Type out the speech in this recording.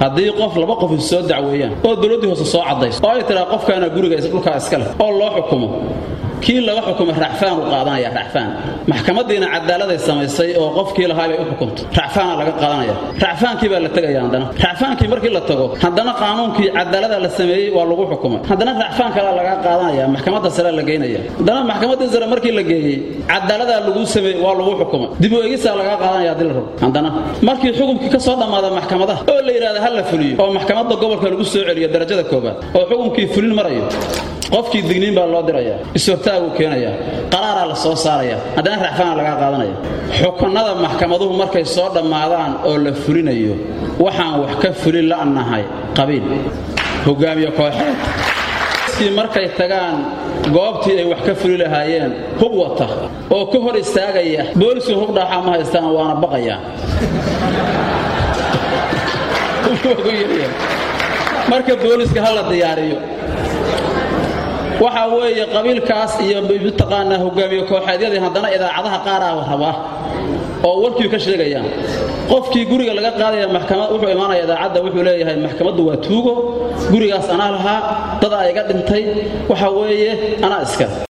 haddii qof laba qof is soo dacweeyaan oo dowladdii hoose soo caddayso oo ay tiraa qofkaana guriga dhulkaa iska leh oo loo xukumo kii laga xukumay racfaan uu qaadanaya racfaan maxkamadiina cadaaladay samaysay oo qofkii lahaa bay u xukuntay racfaana laga qaadanaya racfaankii baa la tegaya haddana racfaankii markii la tago haddana qaanuunkii cadaalada la sameeyey waa lagu xukumay haddana racfaan kalea laga qaadanaya maxkamadda sare la geynaya haddana maxkamadda sare markii la geeyey cadaaladaa lagu sameeyey waa lagu xukumay dib u egisaa laga qaadanaya haddii la rabo haddana markii xukumkii ka soo dhammaada maxkamadaha oo la yidhahda ha la fuliyo oo maxkamadda gobolka lagu soo celiyo darajada koobaad oo xukumkii fulin marayo qofkii digniin baa loo diraya ishortaaguu keenaya qaraaraa la soo saaraya haddana racfaana lagaa qaadanaya xukunada maxkamaduhu markay soo dhammaadaan oo la fulinayo waxaan wax ka fulin la'nahay qabiil hogaamiye kooxeed kii markay tagaan goobtii ay wax ka fuli lahaayeen hub wata oo ka hor istaagaya boolisu hub dhaaxaa ma haystaan waana baqayaan marka booliska ha la diyaariyo waxa weeye qabiilkaas iyo mataqaanaa hogaamiye kooxeedyadii haddana idaacadaha qaaraa rabaa oo warkii ka sheegayaan qofkii guriga laga qaadaya maxkamad wuxuu imaanaya idaacadda wuxuu leeyahay maxkamaddu waa tuugo gurigaas anaa lahaa dad aa iga dhintay waxa weeye anaa iska